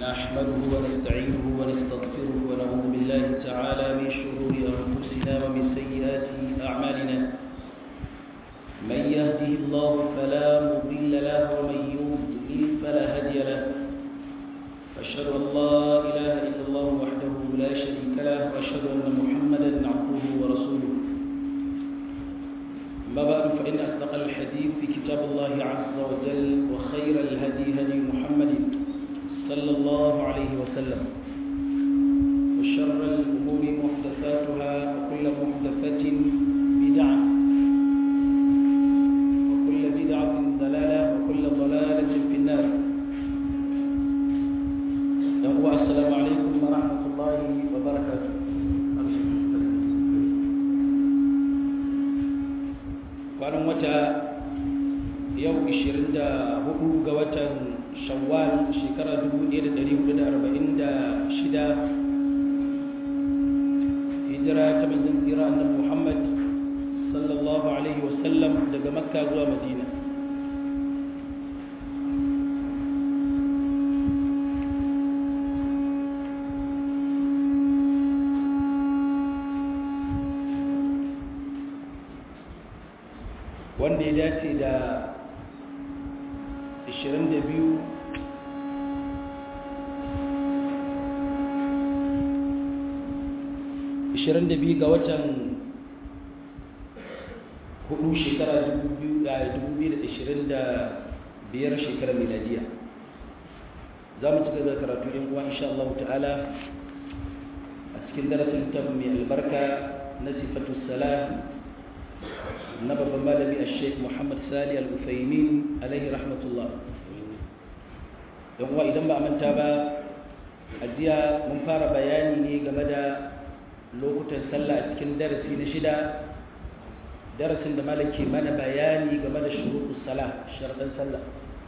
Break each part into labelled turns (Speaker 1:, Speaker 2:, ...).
Speaker 1: نحمده ونستعينه ونستغفره ونعوذ بالله تعالى من شرور أنفسنا ومن سيئات أعمالنا من يهده الله فلا مضل له ومن يضلل فلا هادي له أشهد أن لا إله إلا الله وحده لا شريك له وأشهد أن محمدا عبده ورسوله أما بعد فإن أصدق الحديث في كتاب الله عز وجل وخير الهدي هدي محمد صلى الله عليه وسلم وشر الأمور محدثاتها وكل محدثة بدعة وكل بدعة ضلالة وكل ضلالة في النار السلام عليكم ورحمة الله وبركاته kwanan wata yau 24 ga watan shawwal shekara 1446 hijira ta manzon tsira annabi Muhammad sallallahu alaihi wasallam daga makka zuwa madina wanda ya dace da 22 22 ga watan hudu shekara 2025 shekarar miladiya za mu cika da karatu yin uwa insha Allah ta'ala a cikin darasin littafin mai albarka na sifatu salah na babban malami a sheik muhammad sali al-ufaimin alaihi rahmatullah don wa idan ba a manta ba a jiya mun fara bayani ne game da lokutan sallah a cikin darasi na shida darasin da malam ke mana bayani game da shuruɗus sala sharɗan sallah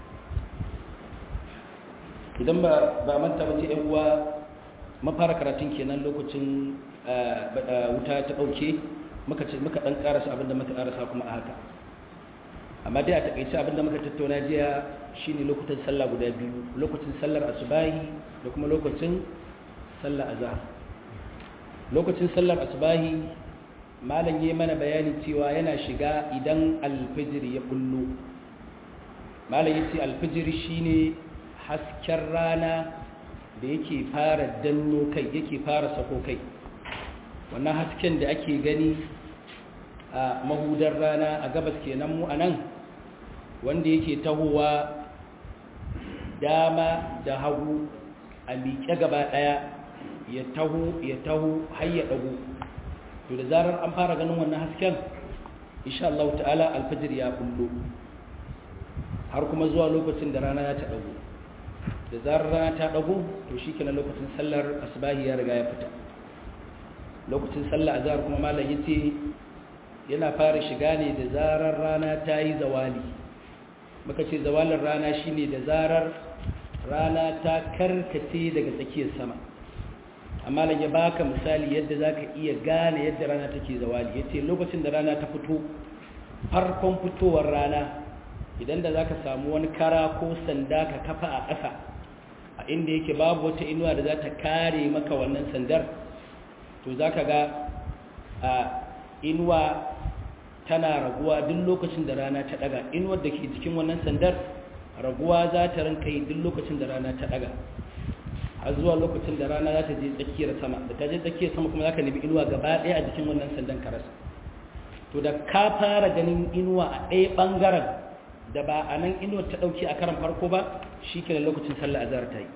Speaker 1: idan ba a manta ba ce yan uwa mun fara karatun kenan lokacin wuta ta ɗauke muka ce muka dan karasa abinda muka karasa kuma a haka amma dai a takaice abinda muka tattauna jiya shine lokutan sallah guda biyu lokacin sallar asubahi da kuma lokacin sallar azhar lokacin sallar asubahi malam yayi mana bayani cewa yana shiga idan alfijir ya bullo malam yace alfijir shine hasken rana da yake fara danno kai yake fara sako kai wannan hasken da ake gani a mahudar rana a gabas kenan mu anan wanda yake tahowa dama da hagu a miƙe gaba ɗaya ya taho ya taho har ya ɗago to da zarar an fara ganin wannan hasken insha Allah ta'ala alfajir ya kullo har kuma zuwa lokacin da rana ta ɗago da zarar rana ta ɗago to shi kenan lokacin sallar asbahi ya riga ya fita lokacin sallah azhar kuma malam yace yana fara shiga ne da zarar rana ta yi zawali muka ce zawalin rana shine da zarar rana ta karkace daga tsakiyar sama amma lan ya baka misali yadda zaka iya gane yadda rana take zawali yace lokacin da rana ta fito farkon fitowar rana idan da zaka samu wani kara ko sanda ka kafa a ƙasa a inda yake babu wata inuwa da za ta kare maka wannan sandar to za ka ga a inuwa tana raguwa duk lokacin da rana ta daga inuwar da ke cikin wannan sandar raguwa za ta rinka yi duk lokacin da rana ta daga har zuwa lokacin da rana za ta je tsakiyar sama da ta je tsakiyar sama kuma za ka nemi inuwa gaba ɗaya a jikin wannan sandan karasa to da ka fara ganin inuwa a ɗaya ɓangaren da ba a nan inuwar ta ɗauki a karan farko ba shi ke lokacin sallah azhar ta yi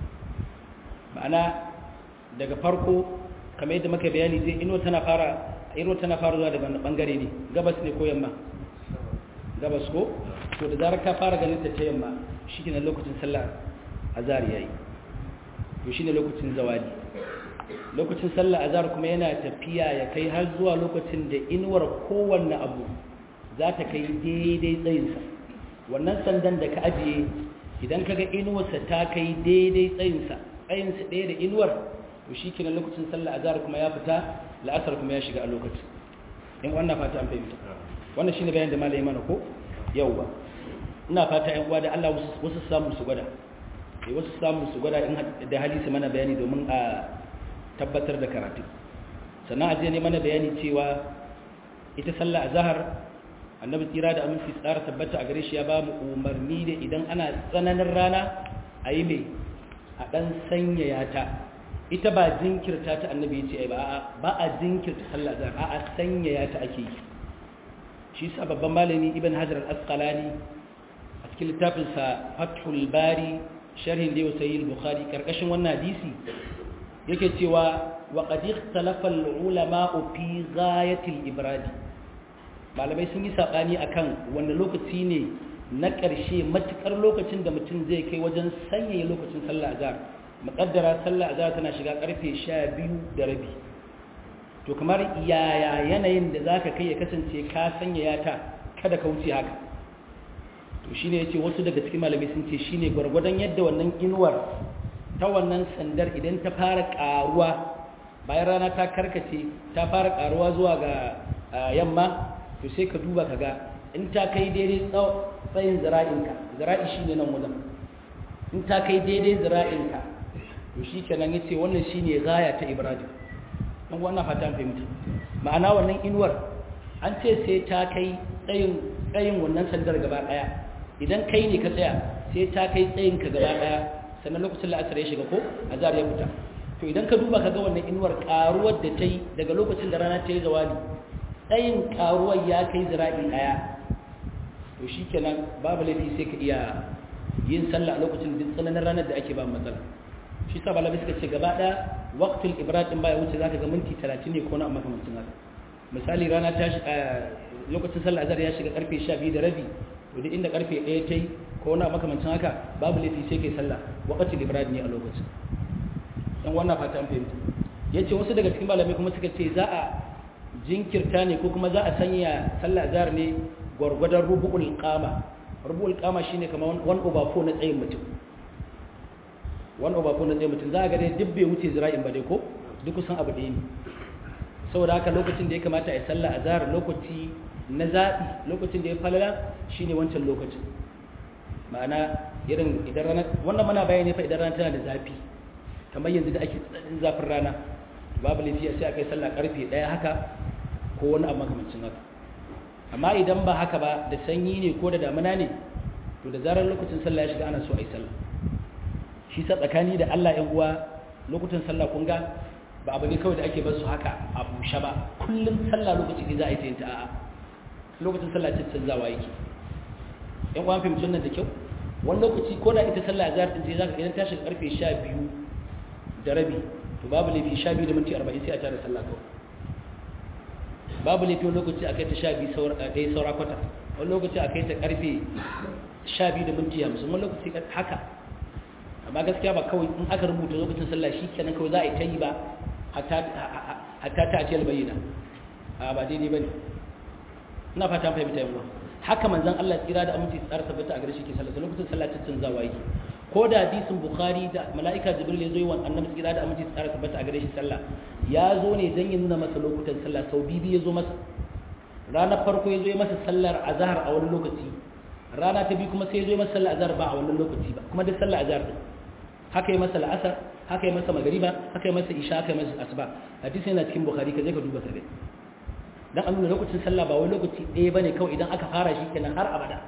Speaker 1: ma'ana daga farko kamar yadda muka bayani zai ino tana fara ino tana fara zuwa daga bangare ne gabas ne ko yamma gabas ko to da zarar ka fara ganin ta ta yamma shikenan lokacin sallah azhar yayi to shine lokacin zawadi lokacin sallah azhar kuma yana tafiya ya kai har zuwa lokacin da inuwar kowanne abu za ta kai daidai tsayinsa wannan sandan da ka ajiye idan kaga inuwarsa ta kai daidai tsayinsa tsayinsa ɗaya da inuwar to shi kenan lokacin sallah azhar kuma ya fita la'asar kuma ya shiga a lokaci in wannan fata an fahimta wannan shine bayan da malai mana ko yauwa ina fata ƴan uwa da Allah wasu samu su gwada sai wasu samu su gwada in da hali su mana bayani domin a tabbatar da karatu sannan aje ne mana bayani cewa ita sallah azhar annabi tsira da aminci tsara tabbata a gare shi ya ba mu umarni da idan ana tsananin rana a yi mai a ɗan sanyaya ta ita ba jinkirta ta annabi ya ce ba ba a jinkirta sallah azhar a a sanyaya ta ake yi shi sa babban malami ibn hajar al-asqalani a cikin littafinsa fathul bari sharhin da yau sayi bukhari karkashin wannan hadisi yake cewa wa qad ikhtalafa al-ulama fi ghayati al-ibradi malamai sun yi sabani akan wanda lokaci ne na ƙarshe matukar lokacin da mutum zai kai wajen sanyaya lokacin sallah azhar muqaddara sallah azhar tana shiga karfe 12 da rabi to kamar yaya yanayin da zaka kai ya kasance ka sanyaya ta kada ka wuce haka to shine yace wasu daga cikin malamai sun ce shine gwargwadon yadda wannan inuwar ta wannan sandar idan ta fara karuwa bayan rana ta karkace ta fara karuwa zuwa ga yamma to sai ka duba kaga in ta kai daidai tsayin zira'inka zira'i shine nan wajen in ta kai daidai zira'inka to shi kenan yace wannan shine gaya ta ibrahim dan wannan fatan fahimta ma'ana wannan inuwar an ce sai ta kai tsayin tsayin wannan sandar gaba daya idan kai ne ka tsaya sai ta kai tsayin ka gaba daya sannan lokacin la'asar ya shiga ko azhar ya fita to idan ka duba ka ga wannan inuwar karuwar da ta yi daga lokacin da rana ta yi zawali tsayin karuwar ya kai zira'i daya to shi kenan babu laifi sai ka iya yin sallah a lokacin duk tsananin ranar da ake ba matsala shi sa balabi suka ce gaba ɗaya waqtul ibrahim baya wuce zaka ga minti 30 ne ko na makamancin haka misali rana ta shi lokacin sallah azhar ya shiga karfe 12 da rabi to duk inda karfe 1 tai ko na makamancin haka babu laifi sai kai sallah waqtul ibrahim ne a lokacin dan wannan fata an fahimta yace wasu daga cikin malamai kuma suka ce za a jinkirta ne ko kuma za a sanya sallah azhar ne gwargwadon rubu'ul qama rubu'ul qama shine kamar 1 over 4 na tsayin mutum 1 over 4 na tsayin mutum za a ga dai duk bai wuce zira'in ba dai ko duk kusan abu ɗaya ne saboda haka lokacin da ya kamata a yi sallah azhar lokaci na zaɓi lokacin da ya falala shine wancan lokacin ma'ana irin idan rana wannan mana bayani fa idan rana tana da zafi kamar yanzu da ake tsananin zafin rana babu lafiya sai a kai sallah karfe ɗaya haka ko wani abu makamancin haka amma idan ba haka ba da sanyi ne ko da damuna ne to da zarar lokacin sallah ya shiga ana so a yi sallah shi sa tsakani da Allah ‘yan uwa lokutan sallah kun ga ba abu ne kawai da ake basu haka a bushe ba kullum sallah lokaci ne za a yi ta yin ta a'a lokacin sallah ce canzawa yake ‘yan uwa fahimci wannan da kyau wani lokaci ko da ita sallah za ta je za ka idan ta shiga karfe sha biyu da rabi to babu laifi sha biyu da minti arba'in sai a tare sallah kawai babu laifi wani lokaci a kai ta sha biyu ɗaya saura kwata wani lokaci a kai ta karfe sha biyu da minti hamsin wani lokaci haka amma gaskiya ba kawai in aka rubuta lokacin sallah shi kenan kawai za a yi ta yi ba hatta ta ce albayyana a ba daidai ba ne ina fata fahimta yawa haka manzan Allah tsira da aminci tsara tabbata a gare shi ke sallah lokacin sallah ta canzawa yake ko da hadisin bukhari da mala'ika jibril ya zo yi wa annabi tsira da aminci tsara tabbata a gare shi sallah ya zo ne dan ya nuna masa lokutan sallah sau bibi ya zo masa ranar farko ya zo ya masa sallar azhar a wani lokaci rana ta biyu kuma sai ya zo ya masa sallar azhar ba a wannan lokaci ba kuma duk sallar azhar din haka yi masa la'asar haka yi masa magariba haka yi masa isha haka yi masa asuba hadisi yana cikin bukhari ka je ka duba kare dan an nuna lokacin sallah ba wai lokaci ɗaya bane kawai idan aka fara shi kenan har abada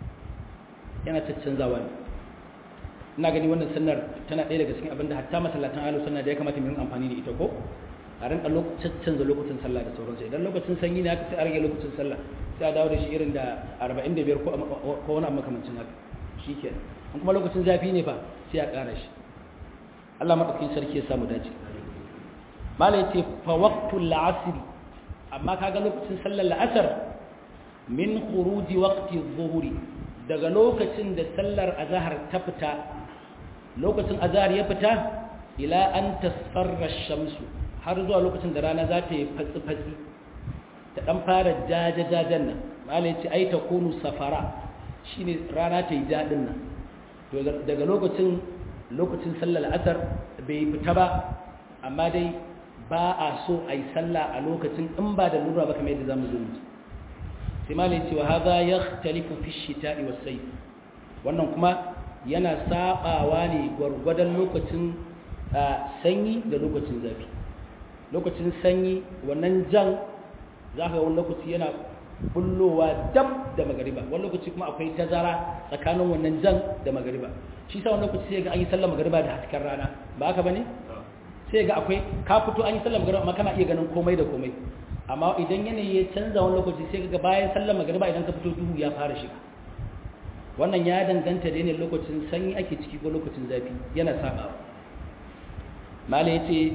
Speaker 1: yana caccanzawa ne ina gani wannan sunnar tana ɗaya daga cikin abinda hatta masallatan ahlus sunna da ya kamata mu yi amfani da ita ko a rinka lokacin canza lokacin sallah da sauransu idan lokacin sanyi ne haka sai a rage lokacin sallah sai a dawo da shi irin da 45 ko ko wani makamancin haka shikenan in kuma lokacin zafi ne fa sai a ƙara shi Allah maɗaukin sarki ya samu dace malai ce fa waqtul asr amma kaga lokacin sallar la'asar min khuruji waqti adh-dhuhri daga lokacin da sallar azhar ta fita lokacin azhar ya fita ila an tasfarra ash-shamsu har zuwa lokacin da rana za ta yi fatsi fatsi ta dan fara jajajajen nan malai ce ai ta kunu safara shine rana ta yi jadin nan daga lokacin lokacin sallar asar bai fita ba amma dai ba a so a yi sallah a lokacin in ba da lura ba kamar yadda za mu zo mutu sai ma ne cewa haza ya talifu fi shita wa sai wannan kuma yana sabawa ne gwargwadon lokacin sanyi da lokacin zafi lokacin sanyi wannan jan za ka wani lokaci yana bullowa dab da magariba wani lokaci kuma akwai tazara tsakanin wannan jan da magariba shi sa wani lokaci sai ga an yi sallar magariba da hasken rana ba haka bane sai ga akwai ka fito an yi sallar magariba amma kana iya ganin komai da komai amma idan yanayi ya canza wani lokaci sai ga bayan sallar magariba idan ka fito duhu ya fara shiga wannan ya danganta da ne lokacin sanyi ake ciki ko lokacin zafi yana sabawa mala yace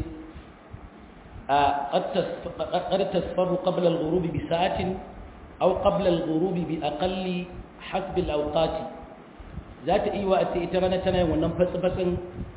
Speaker 1: قد تصفر قبل الغروب بساعة أو قبل الغروب بأقل حسب الأوقات ذات إيوة أتيترنا تنا وننفس فسن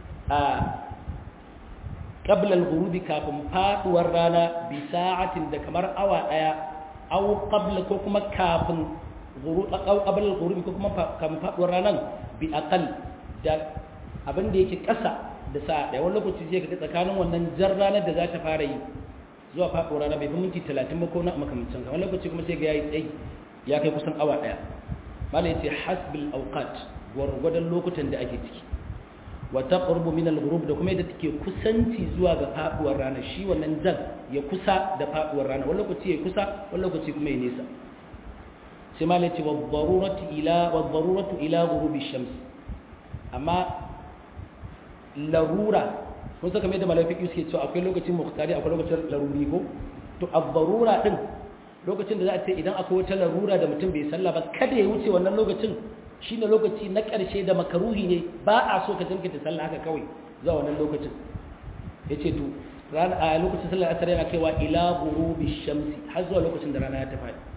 Speaker 1: قبل الغروب كافم فات ورانا بساعة دكمر أو أيا أو قبل كوكما كافم غروب أو قبل الغروب كوكما كافم فات ورانا بأقل da abin da yake ƙasa da sa'a ɗaya wani lokaci zai ga tsakanin wannan jar ranar da za ta fara yi zuwa faɗo rana bai fi minti talatin ba ko na makamancin wani lokaci kuma sai ga yayi tsayi ya kai kusan awa ɗaya malai yace hasbil awqat gwargwadon lokutan da ake ciki wa taqrubu min al-ghurub da kuma yadda take kusanci zuwa ga faduwar rana shi wannan jan ya kusa da faduwar rana wani lokaci ya kusa wani lokaci kuma ya nesa sai malai yace wa daruratu ila wa daruratu ila ghurubi shams amma larura kun saka mai da malafi suke cewa akwai lokacin muhtari akwai lokacin laruri ko to abbarura din lokacin da za a ce idan akwai wata larura da mutum bai sallah ba kada ya wuce wannan lokacin shine lokaci na ƙarshe da makaruhi ne ba a so ka jinkirta sallah haka kawai zuwa wannan lokacin yace to ran a lokacin sallar asar yana kaiwa ila ghurubi shamsi har zuwa lokacin da rana ya ta fadi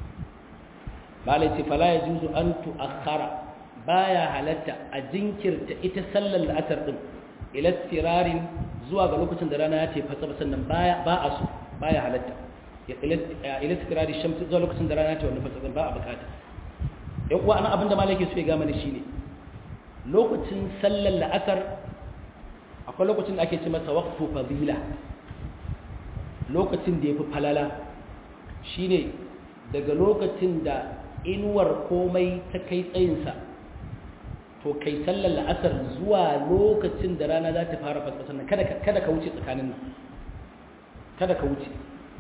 Speaker 1: malai ce fala yajuzu an tu'akhkhara baya halatta a jinkirta ita sallar la'asar din ila tirarin zuwa ga lokacin da rana ya ce fasa sannan baya ba a so baya halatta ila tirari shamsi zuwa lokacin da rana ya ce wannan fasa ba a bukata yan uwa anan abinda malaki su ya ga mana shine lokacin sallar la'asar akwai lokacin da ake ce masa waqtu fadila lokacin da yafi falala shine daga lokacin da inuwar komai ta kai tsayinsa to kai sallar la'asar zuwa lokacin da rana za ta fara fasfasa nan kada ka wuce tsakanin nan kada ka wuce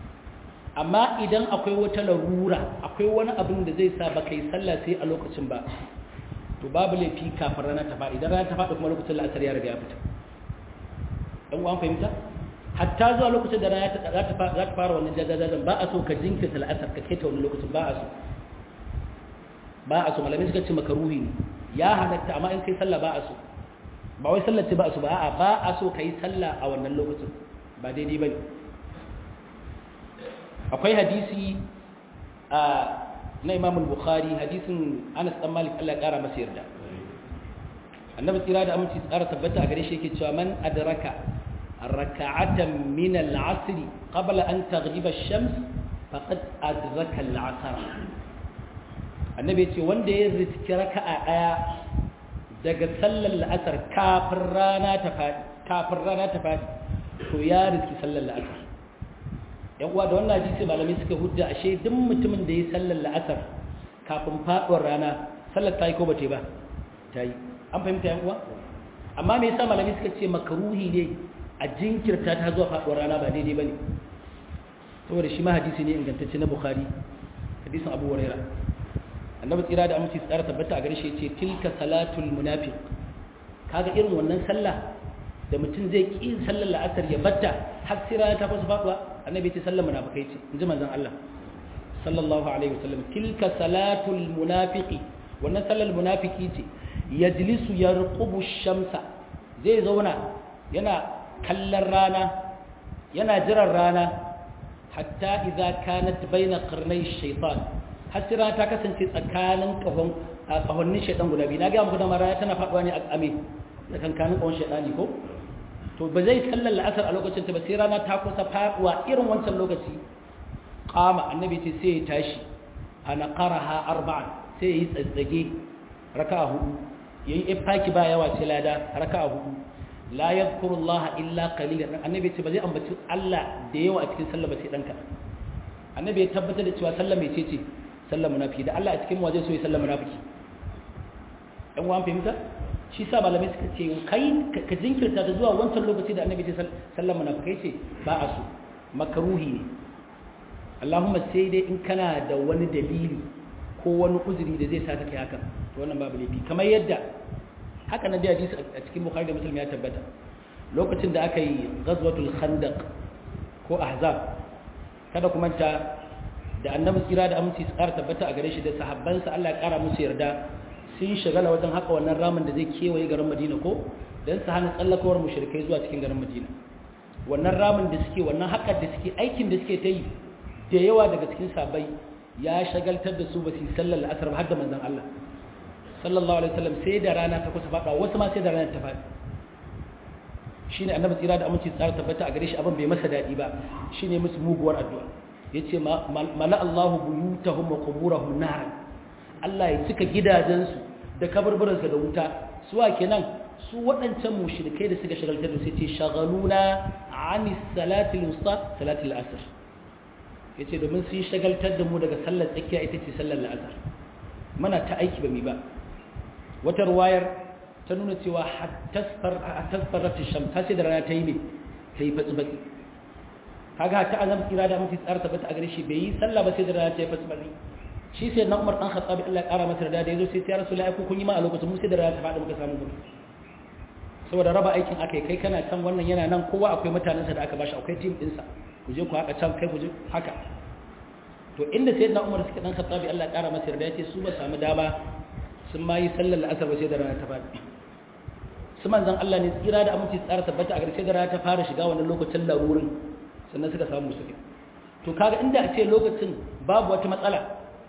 Speaker 1: amma idan akwai wata larura akwai wani abin da zai sa ba kai sallah sai a lokacin ba to babu laifi kafin rana ta faɗi idan rana ta faɗi kuma lokacin la'asar ya riga ya fita ɗan uwan fahimta hatta zuwa lokacin da rana za ta fara wannan jajajajen ba a so ka jinkirta la'asar ka keta wani lokacin ba a so ba a so malamai suka ce makaruhi ne ya halatta amma in kai sallah ba a so ba wai sallah ce ba a so ba a ba a so kai sallah a wannan lokacin ba daidai bane akwai hadisi a na Imam al-Bukhari hadisin Anas dan Malik Allah ya kara masa yarda annabi tsira da aminci tsara tabbata a gare shi yake cewa man adraka raka'atan min al-'asr qabla an taghriba ash-shams faqad adraka al-'asr annabi ce wanda ya riski raka'a daya daga sallar la'asar kafin rana ta fadi kafin rana ta fadi to ya riski sallar la'asar yan uwa da wannan hadisi malamai suka hujja ashe duk mutumin da ya sallar la'asar kafin faduwar rana sallar ta yi ko bace ba ta yi an fahimta yan uwa amma me yasa malamai suka ce makaruhi ne a jinkirta ta zuwa faduwar rana ba daidai bane saboda shi ma hadisi ne ingantacce na bukhari hadisin abu hurairah annabi tsira da aminci tsara tabbata a gare shi ce tilka salatul munafiq kaga irin wannan sallah da mutum zai ki sallar la'asar ya batta har sai rana ta fasa faduwa annabi ce sallar munafikai ce inji manzon Allah sallallahu alaihi wasallam tilka salatul munafiqi wannan sallar munafiki ce yajlisu yarqubu shamsa zai zauna yana kallon rana yana jiran rana hatta idza kanat baina qarnay shaytan hasira ta kasance tsakanin kahon kahonnin shaytan guda biyu na ga muku da mara tana faduwa ne a ame tsakankanin kahon shaytani ko to ba zai sallar la'asar a lokacin ta ba sai rana ta kusa faduwa irin wancan lokaci qama annabi ce sai ya tashi ana qaraha arba'an sai yi tsatsage raka'a hudu yayi ifaki ba yawa sai lada raka'a hudu la yadhkuru Allah illa qalilan annabi ce ba zai ambaci Allah da yawa a cikin sallah ba sai danka annabi ya tabbatar da cewa sallah mai ce sallah munafiki da Allah a cikin waje so ya sallah munafiki dan uwan fahimta shi sa malamai suka ce kai ka jinkirta ta zuwa wancan lokaci da annabi ta sallama munafikai ce ba a so makaruhi ne Allahumma sai dai in kana da wani dalili ko wani uzuri da zai sa ka kai haka to wannan babu laifi kamar yadda haka na da hadisi a cikin Bukhari da Muslim ya tabbata lokacin da aka yi ghazwatul khandaq ko ahzab kada kuma ta da annabi kira da aminci tsara tabbata a gare shi da sahabbansa Allah ya kara musu yarda sun shagala wajen haka wannan ramin da zai kewaye garin Madina ko dan su hana tsallakawar mushrikai zuwa cikin garin Madina wannan ramin da suke wannan haƙar da suke aikin da suke ta yi da yawa daga cikin sabai ya shagaltar da su ba su sallar la'asar ba har da manzon Allah sallallahu alaihi wasallam sai da rana ta kusa faɗa wasu ma sai da rana ta faɗi shine annabi tsira da aminci tsara tabbata a gare shi abin bai masa daɗi ba shine musu muguwar addu'a yace mala Allahu buyutahum wa quburahum nar Allah ya cika gidajensu da kaburburansa da wuta suwa kenan su waɗancan mushrikai da suka shagaltar da sai ce shagaluna ani salati al-wusta salati al-asr yace domin sun shagaltar da mu daga sallar tsakiya ita ce sallar al-asr mana ta aiki ba mi ba wata ruwayar ta nuna cewa hattasfarar sham ta ce da rana ta yi ne ta yi fatsi-fatsi kaga ta azam kira da mafi tsara tabbata a gare shi bai yi sallah ba sai da rana ta yi fatsi-fatsi shi sai na umar dan khattabi Allah ya kara masa da ya zo sai ya rasu la'aiku kun yi ma a lokacin mu sai da rana ta faɗi muka samu gudu saboda raba aikin aka yi kai kana can wannan yana nan kowa akwai mutanensa da aka bashi akwai tim ɗinsa ku je ku haka can kai ku je haka to inda sai na umar suka dan khattabi Allah ya kara masa da ya ce su ba samu dama sun ma yi sallar la'asar ba sai da rana ta faɗi su manzan Allah ne tsira da aminci tsara tabbata a ƙarshe da rana ta fara shiga wannan lokacin larurin sannan suka samu suke to kaga inda a ce lokacin babu wata matsala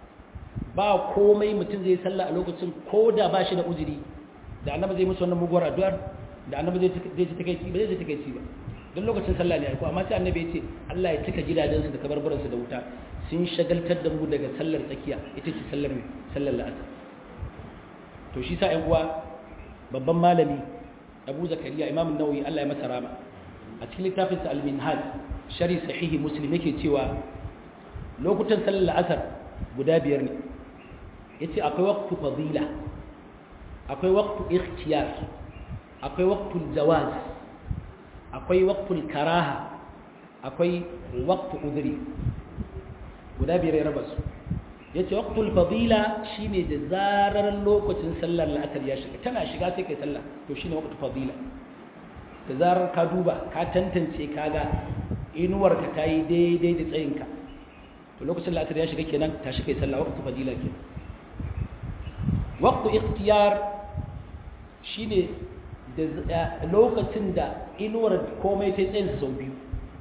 Speaker 1: ba komai mutum zai sallah a lokacin ko da ba shi da uzuri da annabi zai musu wannan muguwar addu'ar da annabi zai zai ji takeici ba zai ji takeici ba don lokacin sallah ne ko amma sai annabi ya ce Allah ya cika gidajensu da kabarbaransu da wuta sun shagaltar da mu daga sallar tsakiya ita ce sallar mai sallar la'asar to shi sa ƴan uwa babban malami Abu Zakariya Imam Nawawi Allah ya masa rama a cikin littafinsa Al-Minhaj shari sahihi Muslim yake cewa lokutan sallar la'asar guda biyar ne yace akwai waqtu fadila akwai waqtu ikhtiyar akwai waqtu jawaz akwai waqtu karaha akwai waqtu udri guda biyar ya raba su yace waqtul fadila shine da zarar lokacin sallar la'asar ya shiga tana shiga sai kai sallah to shine waqtul fadila da zarar ka duba ka tantance kaga inuwar ka tayi daidai da tsayinka to lokacin la'asar ya shiga kenan ta shi kai sallah waqtul fadila kenan waqtu ikhtiyar shine da lokacin da inuwar komai ta tsayin sau biyu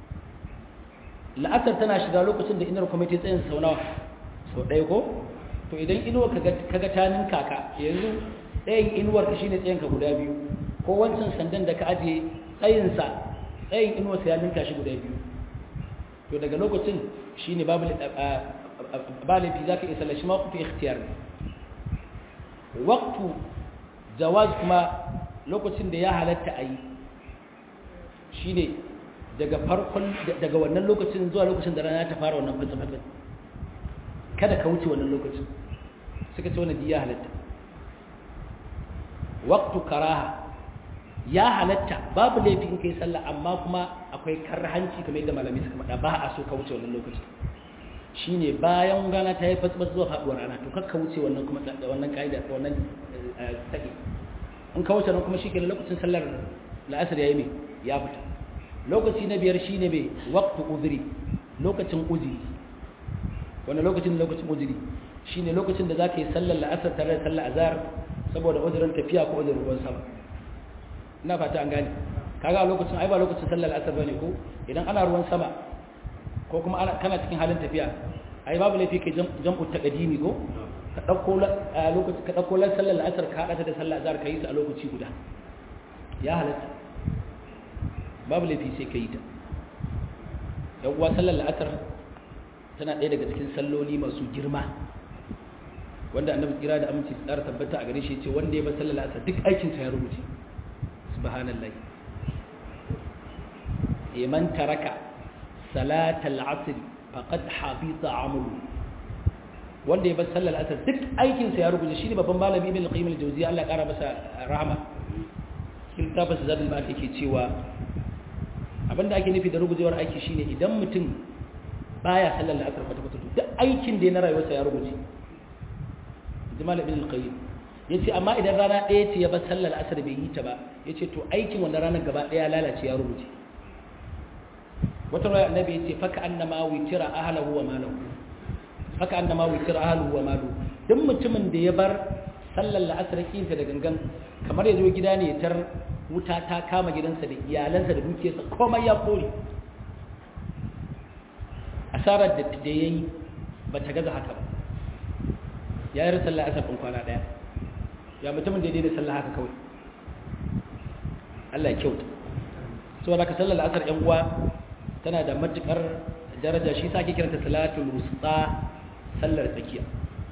Speaker 1: la'asar tana shiga lokacin da inuwar komai ta tsayin sau nawa sau ɗaya ko to idan inuwar kaga ta ninka ka yanzu ɗayan inuwar ka shine tsayin ka guda biyu ko wancan sandan da ka ajiye tsayinsa tsayin inuwar sa ya ninka shi guda biyu to daga lokacin shine babu balifi zaka isa lashi ma kutu ikhtiyar ne waqtu jawaz kuma lokacin da ya halatta a yi shi ne daga farkon daga wannan lokacin zuwa lokacin da rana ta fara wannan fatsa-fatsa kada ka wuce wannan lokacin suka ce wannan ya halatta waktu karaha ya halatta babu laifi in kai sallah amma kuma akwai karhanci kamar yadda malami suka faɗa ba a so ka wuce wannan lokacin shine bayan rana ta yi fatsa zuwa faɗuwar rana to kakka wuce wannan kuma wannan ka'ida wannan take in ka wuce nan kuma shi ke lokacin sallar la'asar ya yi mai ya fita lokaci na biyar shi ne mai waktu uzuri lokacin uzuri wanda lokacin lokacin uzuri shi ne lokacin da za ka yi sallar la'asar tare da sallar azhar saboda uzurin tafiya ko uzurin ruwan sama ina fata an gane kaga a lokacin ai ba lokacin sallar la'asar bane ko idan ana ruwan sama ko kuma ana kana cikin halin tafiya ai babu laifi kai jam'u taqdimi ko ka ɗauko lokaci ka ɗauko lan sallar la'asar ka haɗa ta da sallar azhar ka yi ta a lokaci guda ya halatta babu laifi sai ka yi ta yan uwa sallar la'asar tana ɗaya daga cikin salloli masu girma wanda annabi kira da aminci su tsara tabbata a gare shi ce wanda ya bar sallar la'asar duk aikin sa ya rubuce subhanallahi man taraka salatal asr faqad habita amalu wanda ya bar sallar asar duk aikinsa ya rubuce shi ne babban malami ibn al-qayyim al-jawziya Allah ya kara masa rahama littafin zadul ma'ad yake cewa abinda ake nufi da rugujewar aiki shine idan mutum baya sallar la'asar kwata kwata duk aikin da ya na rayuwarsa ya rubuce jamal ibn al-qayyim yace amma idan rana ɗaya ce ya bar sallar la'asar bai yi ta ba yace to aikin wanda ranar gaba ɗaya lalace ya rubuce wata raya annabi yace faka annama witira ahlahu wa malahu faka annama witira ahlahu wa malahu duk mutumin da ya bar sallar la'asar kinta da gangan kamar ya zo gida ne tar wuta ta kama gidansa da iyalansa da dukiyarsa komai ya kore asarar da da yayi ba ta gaza haka ba ya yi sallar asar ɗin kwana ɗaya ya mutumin da ya daidai sallar haka kawai Allah ya kyauta saboda ka sallar asar ƴan uwa tana da matukar daraja shi sa ake kiranta salatul wusta sallar tsakiya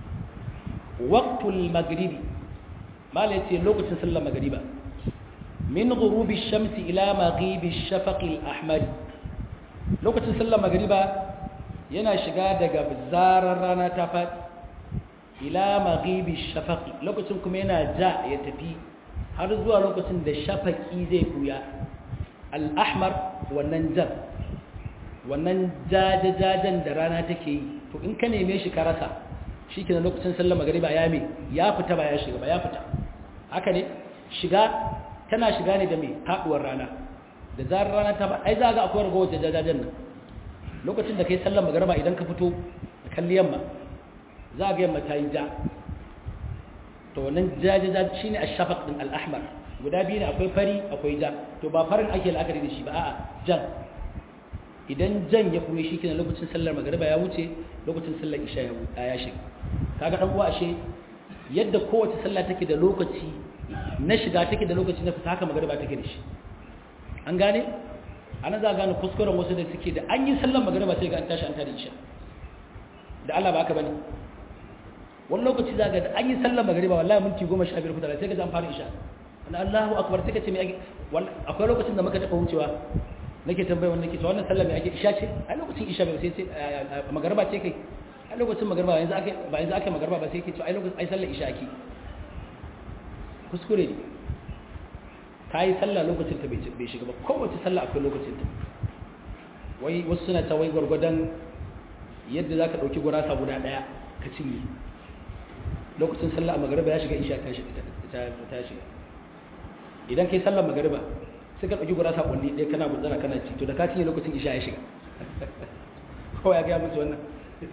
Speaker 1: waqtul maghribi mala yace lokacin sallar magriba min ghurubi shamsi ila maghibi shafaqi al-ahmar lokacin sallar magriba yana shiga daga zarar rana ta faɗi ila maghibi shafaqi lokacin kuma yana ja ya tafi har zuwa lokacin da shafaqi zai buya al-ahmar wannan jan wannan jajajajen da rana take yi to in ka neme shi ka rasa shi ke lokacin sallar magariba ya me ya fita ba ya shiga ba ya fita haka ne shiga tana shiga ne da mai haɗuwar rana da zarar rana ta ba ai za ga akwai ragowar jajajajen nan lokacin da kai sallar magariba idan ka fito da kalli yamma za ga yamma ta yi ja to wannan jajajajen shi ne a shafak ɗin al'ahmar guda biyu ne akwai fari akwai ja to ba farin ake la'akari da shi ba a'a jan idan jan ya kuma shi kenan lokacin sallar magariba ya wuce lokacin sallar isha ya shiga kaga dan uwa ashe yadda kowace sallah take da lokaci na shiga take da lokaci na fita haka magariba take da shi an gane ana za gane kuskuren wasu da suke da an yi sallar magariba sai ga an tashi an tare isha da Allah ba haka bane wani lokaci za ga da an yi sallar magariba wallahi minti goma sha biyar kuta sai ga an fara isha Allahu akbar sai ka ce me akwai lokacin da muka taɓa wucewa nake tambaye wannan nake to wannan sallah me ake isha ce a lokacin isha bai sai sai magarba ce kai a lokacin magarba yanzu ake ba yanzu ake magarba ba sai ke to ai lokacin ai sallar isha ake kuskure ne kai sallah lokacin ta bai shiga ba kowace sallah akwai lokacin ta wai wasu suna ta wai gwargwadon yadda zaka dauki gurasa guda daya ka cinye lokacin sallah a magarba ya shiga isha ta shiga ta shiga idan kai sallar magarba suka ɗauki gurasa ƙulli ɗaya kana gutsara kana ci to da ka cinye lokacin isha ya shiga kawai ya gaya musu wannan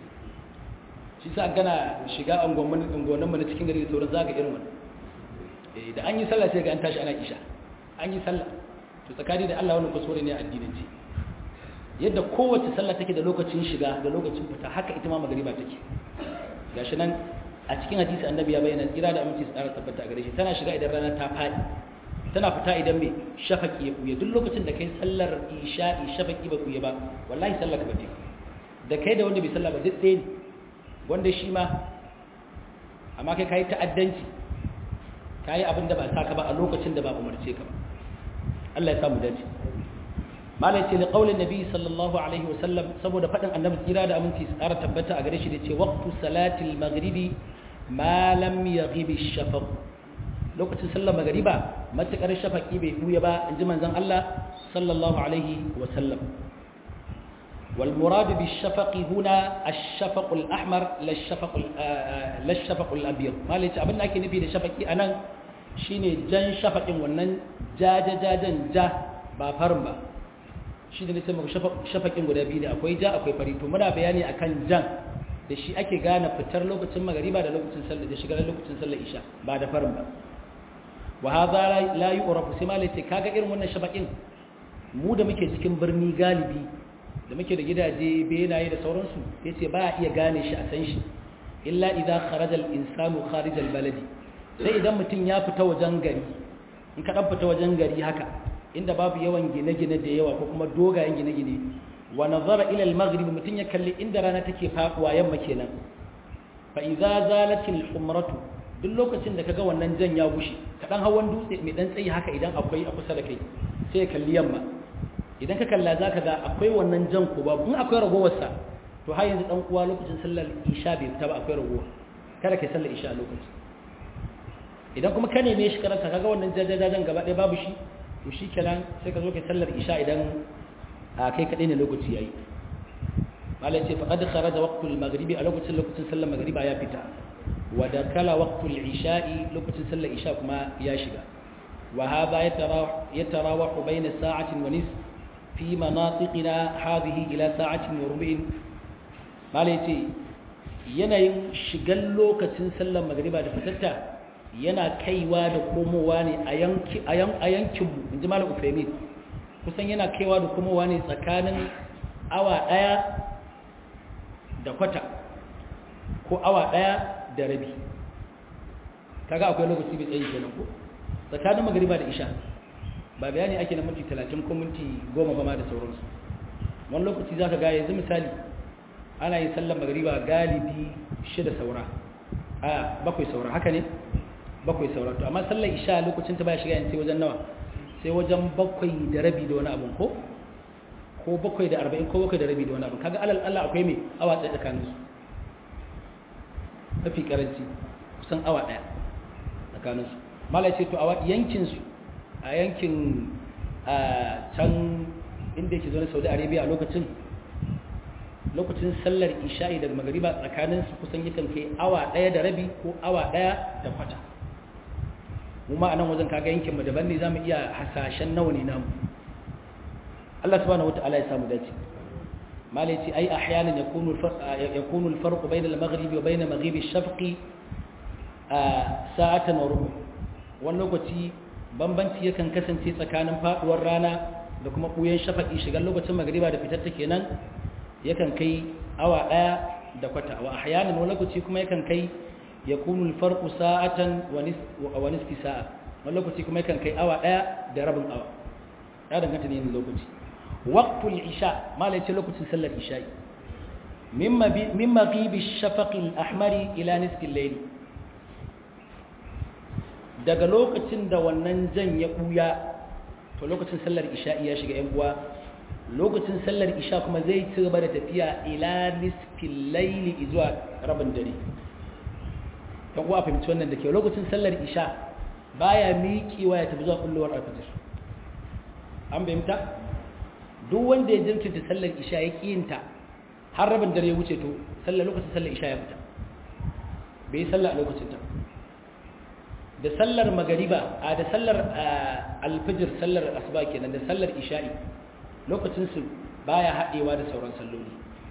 Speaker 1: shi sa gana shiga angonin mu na cikin gari da sauran zaga irin wannan da an yi sallah sai ga an tashi ana isha an yi sallah to tsakani da Allah wannan kuskure ne a addinanci yadda kowace sallah take da lokacin shiga da lokacin fita haka ita ma magariba take gashi nan a cikin hadisi annabi ya bayyana tsira da aminci tsara tabbata a gare shi tana shiga idan rana ta faɗi tana fita idan mai shafaki ya buya duk lokacin da kai sallar isha'i shafaki ba buya ba wallahi sallar ka bace da kai da wanda bai sallah ba duk ɗaya ne wanda shi ma amma kai kai ta'addanci kai abin da ba saka ba a lokacin da ba umarce ka ba Allah ya samu dace malai ce li qaulin nabi sallallahu alaihi wa sallam saboda fadin annabi tsira da aminci tsara tabbata a gare shi da ce waqtu salatil maghribi ma lam yaghib ash-shafaq lokacin sallar magariba matuƙar shafaki bai buya ba in ji manzan Allah sallallahu alaihi wasallam والمراد بالشفق هنا الشفق الأحمر لا الشفق لا الشفق الأبيض ما ليش أبدا أكيد في الشفق أنا شيني جن شفق ونن جا جا جا جن جا بافرم با shi da nake muku shafakin guda biyu ne akwai ja akwai fari to muna bayani akan jan da shi ake gane fitar lokacin magariba da lokacin sallar da shigar lokacin sallar isha ba da farin ba wa hadha la yu'rafu sai malai sai kaga irin wannan shafakin mu da muke cikin birni galibi da muke da gidaje benaye da sauransu yace ba iya gane shi a san shi illa idza kharaja al-insanu kharij al-baladi sai idan mutum ya fita wajen gari in ka dan fita wajen gari haka inda babu yawan gine-gine da yawa ko kuma dogayen gine-gine wa nazara ila al-maghrib mutum ya kalli inda rana take faduwa yamma kenan fa idza zalat al-humratu duk lokacin da kaga wannan jan ya gushe ka dan hawan dutse mai dan tsayi haka idan akwai a kusa da kai sai ya kalli yamma idan ka kalla zaka ga akwai wannan jan ko babu in akwai ragowar sa to har yanzu dan uwa lokacin sallar isha bai fita ba akwai ragowa kada kai sallar isha a lokacin idan kuma ka neme shi karanta kaga wannan jajajajen gaba ɗaya babu shi to shi kenan sai ka zo kai sallar isha idan a kai kaɗai ne lokaci ya yi malai ce faƙad kharaja waqtul maghribi a lokacin lokacin sallar maghriba ya fita wa da kala waqtul isha'i lokacin sallar isha kuma ya shiga wa hadha yatarawahu bayna sa'atin wa nisf fi manatiqina hadhihi ila sa'atin wa rubu'in malai ce yanayin shigan lokacin sallar maghriba da fitatta yana kaiwa da komowa ne a yankinmu in ji malam ufemin kusan yana kaiwa da komowa ne tsakanin awa ɗaya da kwata ko awa ɗaya da rabi kaga akwai lokaci bai tsayi kenan ko tsakanin magariba da isha ba bayani ake na minti talatin ko minti goma ba ma da sauransu wani lokaci za ka ga yanzu misali ana yin sallar magariba galibi shida saura a bakwai saura haka ne bakwai saura to amma sallar isha lokacin ta baya shiga yin sai wajen nawa sai wajen bakwai da rabi da wani abun ko ko bakwai da arba'in ko bakwai da rabi da wani abun kaga alal Allah akwai mai awa tsaye tsakanin su mafi karanci kusan awa ɗaya tsakanin su mala ce to a yankin su a yankin a can inda yake zaune saudi arabia a lokacin lokacin sallar isha'i daga magariba tsakanin su kusan yakan kai awa ɗaya da rabi ko awa ɗaya da kwata mu ma a nan wajen kaga yankinmu daban ne za mu iya hasashen nawa ne namu Allah subhanahu wata'ala ya samu dace malai ce ai ahyanan yakunu yakunu al-farq bayna al-maghrib wa bayna maghrib ash-shafq sa'atan wa rubu wani lokaci bambanci yakan kasance tsakanin faduwar rana da kuma buyen shafaqi shigar lokacin magriba da fitar ta kenan yakan kai awa daya da kwata wa ahyanan wani lokaci kuma yakan kai yakunu al-farqu sa'atan wa nisfi sa'a wani lokaci kuma yakan kai awa daya da rabin awa ya danganta ne lokaci waqtul isha malai ce lokacin sallar isha'i mimma mimma ghibi ash-shafaq al-ahmar ila nisfi al-layl daga lokacin da wannan jan ya buya to lokacin sallar isha'i ya shiga yan uwa lokacin sallar isha kuma zai ci gaba da tafiya ila nisfi al-layl zuwa rabin dare kan kuwa fahimci wannan da ke lokacin sallar isha baya miƙewa ya tafi zuwa kullowar alfajir an fahimta duk wanda ya jinkirta sallar isha ya ƙiyinta har rabin dare ya wuce to sallar lokacin sallar isha ya fita bai yi sallar a lokacin ta da sallar magariba a da sallar alfajir sallar asuba kenan da sallar isha'i lokacin su baya haɗewa da sauran salloli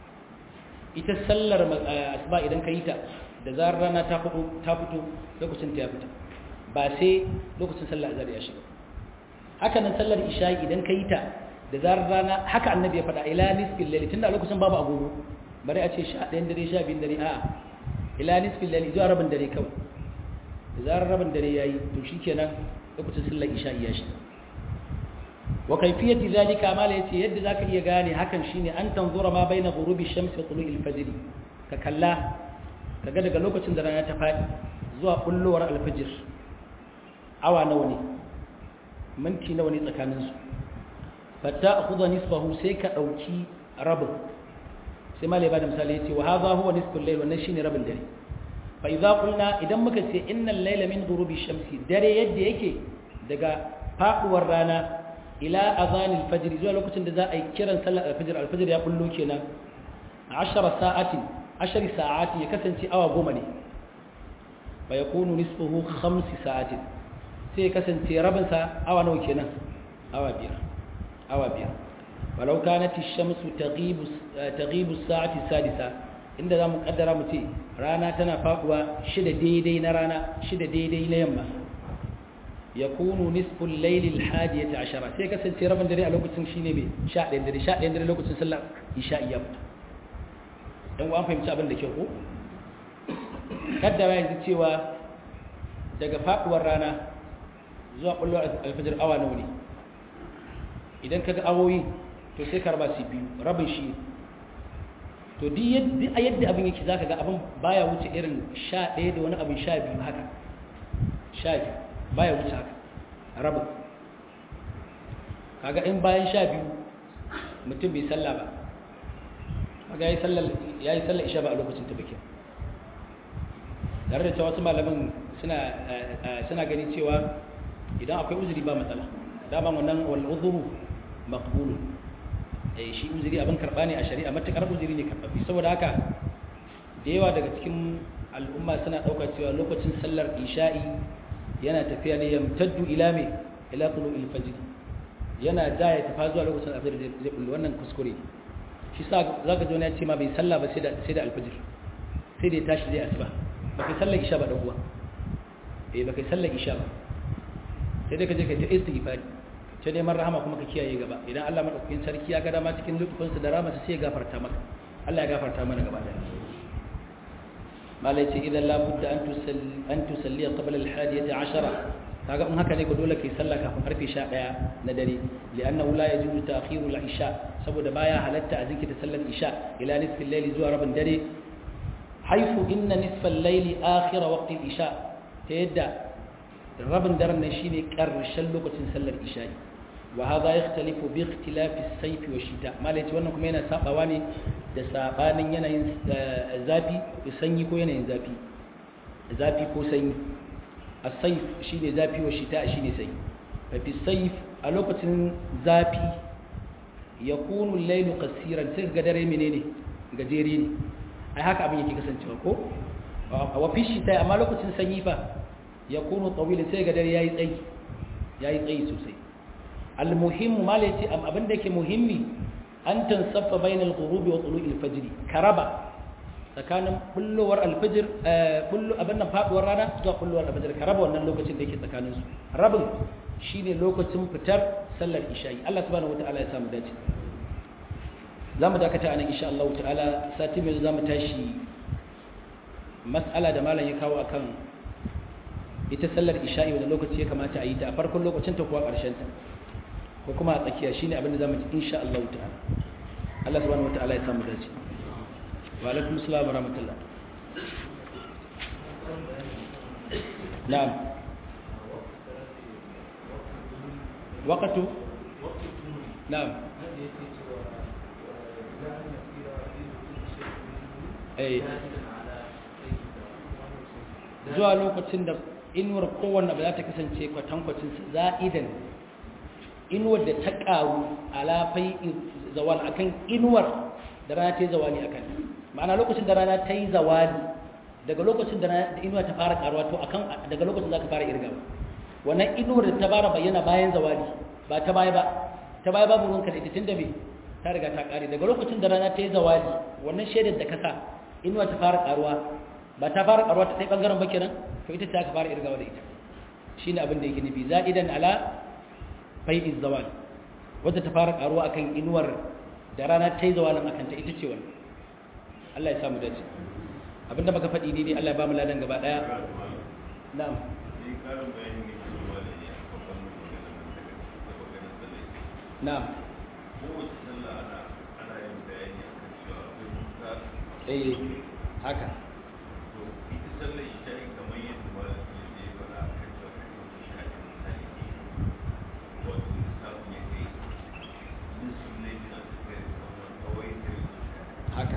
Speaker 1: ita sallar asuba idan ka yi ta da zarar rana ta fito lokacin ta ya fita ba sai lokacin sallar azhar ya shiga haka nan sallar isha'i idan ka yi ta da zarar rana haka annabi ya faɗa ila nisfil layli tunda lokacin babu agogo bari a ce 11 dare 12 dare a'a ila nisfil layli zuwa rabin dare kawai da zarar rabin dare yayi to shikenan lokacin sallar isha'i ya shiga wa kayfiyati zalika mala yace yadda zaka iya gane hakan shine an tanzura ma baina ghurubi shamsi wa tulu'il fajr ka kalla kaga daga lokacin da rana ta faɗi zuwa kullowar alfajir awa nawa ne minti nawa ne tsakaninsu fata a kuzo nisfahu sai ka ɗauki rabin sai ma ba da misali ya ce wa haza huwa nisfin lail wannan shine rabin dare fa idza qulna idan muka ce innal layla min ghurubi shamsi dare yadda yake daga faduwar rana ila azanil fajr zuwa lokacin da za a yi kiran sallar alfajr alfajr ya kullo kenan 10 sa'atin ashari sa'ati ya kasance awa goma ne fa yakunu nisfuhu khamsi sa'atin sai ya kasance rabin sa awa nawa kenan awa biyar awa biyar walau kanat ash-shamsu taghibu taghibu as-sa'ati sadisa inda zamu kaddara mu ce rana tana faduwa shida daidai na rana shida daidai na yamma yakunu nisfu al-layli al-hadiyati ashara sai kasance rabin dare a lokacin shine me 11 dare 11 dare lokacin sallar isha'i ya fita don an fahimci abin da ke ko kaddara yanzu cewa daga faduwar rana zuwa kullum alfajir awa nawa ne idan kaga awoyi to sai karba su biyu rabin shi to duk a yadda abin yake zaka ga abin baya wuce irin sha ɗaya da wani abin sha biyu haka sha biyu baya wuce haka rabin kaga in bayan sha biyu mutum bai salla ba kaga ya yi sallar isha ba a lokacin ta bikin tare da cewa wasu malaman suna gani cewa idan akwai uzuri ba matsala dama wannan wal udhuru maqbul eh shi uzuri abin karba ne a shari'a matakar uzuri ne karbabi saboda haka da yawa daga cikin al'umma suna daukar cewa lokacin sallar isha'i yana tafiya ne yamtaddu ila me ila tulu'il fajr yana da ya tafa zuwa lokacin asar zai bullo wannan kuskure shi sa zaka ji wani ya ce ma bai sallah ba sai da sai da alfajir sai da ya tashi zai asuba ba kai sallar isha ba dan uwa eh ba kai sallar isha ba sai dai ka je ka ta istighfari ta neman rahama kuma ka kiyaye gaba idan Allah madaukakin sarki ya ga dama cikin lutufinsa da rahama sai ya gafarta maka Allah ya gafarta mana gaba daya malai ce idan la budda an tusalli an tusalli qabla al-hadiyati 10 kaga in haka ne ko dole kai sallah kafin karfe 11 na dare li'annahu la yajuzu ta'khiru al-isha saboda baya halatta a jinkirta sallar isha ila nisfil layli zuwa rabin dare haifu inna nisfal layli akhir waqti al-isha ta yadda rabin daren nan shine karshen lokacin sallar isha wa hadha yakhtalifu bi ikhtilafi as-sayf wa shita malai wannan kuma yana sabawa ne da sabanin yanayin zafi sanyi ko yanayin zafi zafi ko sanyi as-sayf shine zafi wa shita shine sanyi fa fi sayf a lokacin zafi yakunu al-laylu qasiran sai ga dare menene gajere ne ai haka abin yake kasancewa ko wa fi shita amma lokacin sanyi fa yakunu tawilan sai ga dare yayi tsayi yayi tsayi sosai al-muhimmu mala yace abin da yake muhimmi an tansaffa bainal ghurubi wa tulu'il fajr karaba tsakanin bullowar alfajir bullo abin nan faduwar rana zuwa bullowar alfajir karaba wannan lokacin da yake tsakanin su rabin shine lokacin fitar sallar isha'i Allah subhanahu wataala ya samu dace zamu dakata anan insha Allah ta'ala sati mai zamu tashi mas'ala da malam ya kawo akan ita sallar isha'i wanda lokaci ya kamata a yi ta a farkon lokacin ta kuwa ƙarshen ta ko kuma a tsakiya shine abin da zamu ji insha Allah ta'ala Allah subhanahu wataala ya samu dace wa alaikum assalam wa rahmatullah na'am waqtu na'am eh zuwa lokacin da inuwar kowanne ba za ta kasance kwatankwacin za'idan inuwar da ta ƙaru alafai zawal akan inuwar da rana ta yi zawali akan ma'ana lokacin da rana ta yi zawali daga lokacin da inuwa ta fara ƙaruwa to akan daga lokacin za ka fara irgawa wannan inuwar da ta fara bayyana bayan zawali ba ta baya ba ta baya babu ruwanka da ita tun da me ta riga ta ƙare daga lokacin da rana ta yi zawali wannan shaidar da ka sa inuwa ta fara ƙaruwa ba ta fara ƙaruwa ta ɗaya ɓangaren ba kenan to ita ce aka fara irgawa da ita shine abin da yake nufi za'idan ala fai'iz zawal wadda ta fara karuwa akan inuwar da rana ta yi zawalin akan ta ita ce wani Allah ya samu dace abinda baka faɗi daidai Allah ya ba mu ladan gaba ɗaya na'am na'am eh haka haka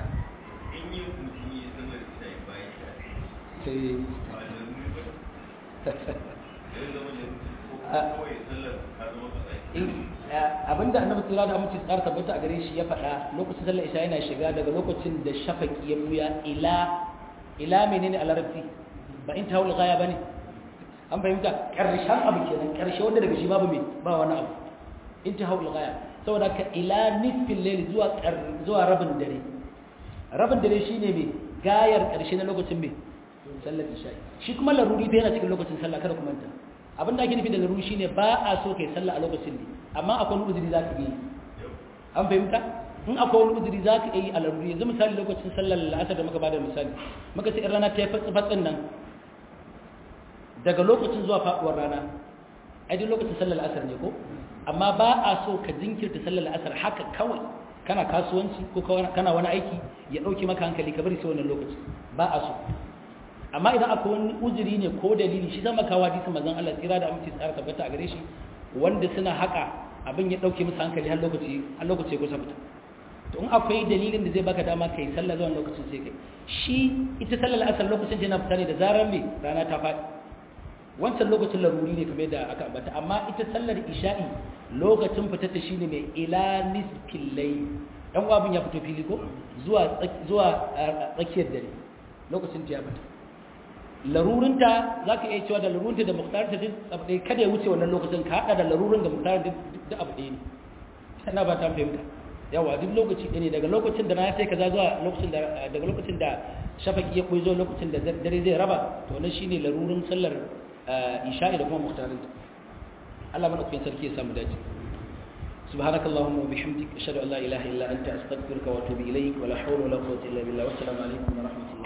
Speaker 1: abinda annabi tsira da amince tsara tabbata a gare shi ya faɗa lokacin sallar isha yana shiga daga lokacin da shafaki ya buya ila ila menene a larabci ba in tawul gaya bane an fahimta karshen abu kenan karshe wanda daga shi babu me ba wani abu in tawul gaya saboda ka ila nisfin layl zuwa zuwa rabin dare rabin dare shine me gayar karshe na lokacin me sallar isha shi kuma laruri bai yana cikin lokacin sallah kada ku manta abin da ake nufi da laruri shine ba a so kai sallah a lokacin ne amma akwai wani uzuri zaka yi an fahimta in akwai wani uzuri zaka yi a laruri yanzu misali lokacin sallar la'asar da muka bada misali muka ce in rana ta yi fatsin nan daga lokacin zuwa faduwar rana ai duk lokacin sallar la'asar ne ko amma ba a so ka jinkirta sallar la'asar haka kawai kana kasuwanci ko kana wani aiki ya dauke maka hankali ka bari sai wannan lokaci ba a so amma idan akwai wani uzuri ne ko dalili shi zama kawo hadisin manzon Allah tsira da aminci tsara tabbata a gare shi wanda suna haka abin ya dauke musu hankali har lokaci har lokaci ya kusa fita to in akwai dalilin da zai baka dama kai sallah zuwa lokacin sai kai shi ita sallar asar lokacin yana fita ne da zarar me rana ta faɗi wancan lokacin laruri ne kamar da aka ambata amma ita sallar isha'i lokacin fitar ta shine mai ila nisfil layl dan abin ya fito fili ko zuwa zuwa tsakiyar dare lokacin ta ya fita larurinta zaka iya cewa da larurinta da muhtarinta duk abu ɗaya kada ya wuce wannan lokacin ka hada da larurin da muhtarin duk abu ɗaya ne sana ba ta fahimta yawa duk lokaci ɗaya ne daga lokacin da na sai kaza zuwa lokacin da daga lokacin da shafaki ya koyi zuwa lokacin da dare zai raba to wannan shine larurin sallar isha'i da kuma muhtarin Allah mana kuyin sarki ya samu dace سبحانك اللهم وبحمدك أشهد أن لا إله إلا أنت أستغفرك وأتوب إليك ولا حول ولا قوة إلا بالله والسلام عليكم ورحمة الله